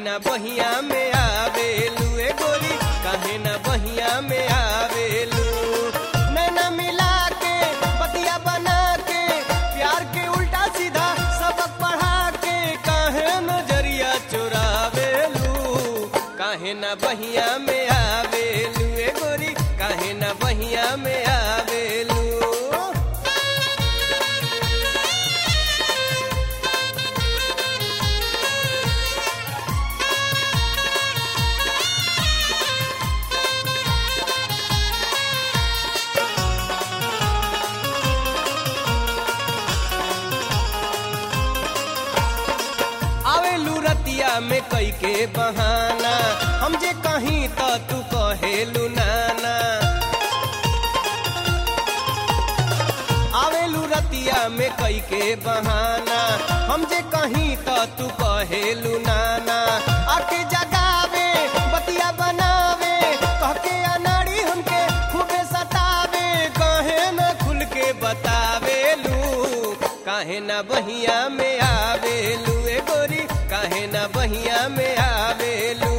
ना बहिया में आवेलू ए गोरी काहे ना बहिया में आवेलू नैना मिला के पतिया बना के प्यार के उल्टा सीधा सबक पढ़ा के काहे नजरिया चुरावेलू काहे ना बहिया में आवेलू ए गोरी काहे ना बहिया में आवेलू आवेलू रतिया में कई के बहाना हम जे कहीं तो तू कहेलू नाना आवेलू रतिया में कई के बहाना हम जे कहीं तो तू कहेलू नाना आके जगावे बतिया बनावे कह के अनाड़ी हमके खूबे सतावे कहे न खुल के बतावेलू काहे ना बहिया में आवेलू ए गोरी काहे ना बहिया में आवेलू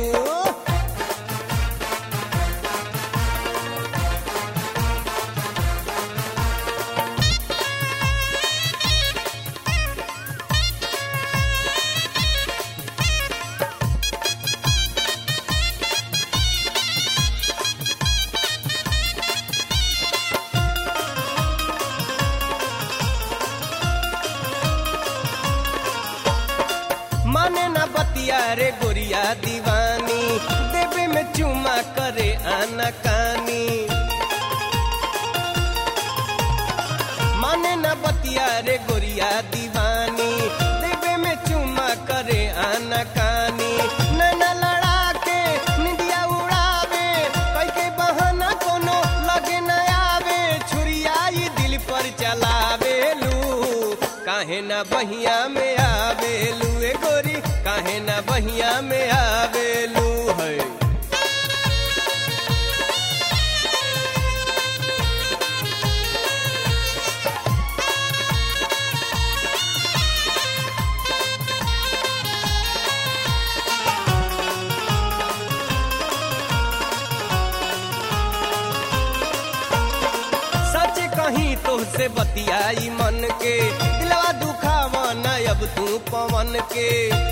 माने ना बतिया रे गोरिया दीवानी देवे में चुमा करे आना कानी माने ना बतिया रे गोरिया दीवानी देवे में चुमा करे आना कानी नैना लड़ा के निंदिया उड़ावे कई के बहाना कोनो लगे न आवे छुरिया ई दिल पर चलावेलू काहे ना बहिया में आवेलू ए गोरी काहे ना बहिया में आवेलू है सच कहीं तुझसे बतियाई मन के दिलवा दुखावा न अब तू पवन के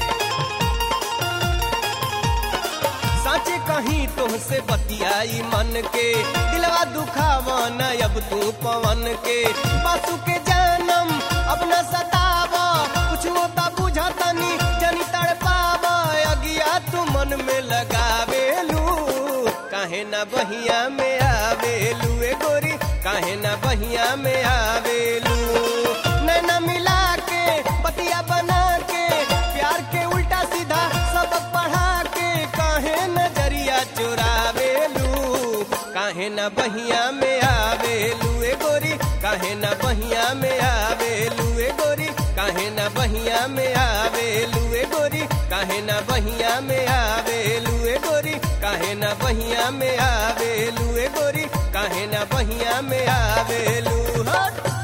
सच कहीं तुझसे बतियाई मन के दिलवा दुखावा न अब तू पवन के बासु के जानम अब न सतावा कुछ होता बुझा तनी जनी तड़पावा अगिया तू मन में लगावेलू काहे ना बहिया में आवेलू ए गोरी काहे ना बहिया में आवेलू नैना मिला के बतिया बना के प्यार के उल्टा सीधा सबक पढ़ा के काहे नजरिया चुरावेलू काहे ना बहिया में आवेलू ए गोरी काहे ना बहिया में आवेलू ए गोरी काहे ना बहिया में आवेलू ए गोरी काहे ना बहिया में आवेलू ए गोरी काहे ना बहिया में आवेलू ए गोरी काहे ना बहिया में आवेलू हट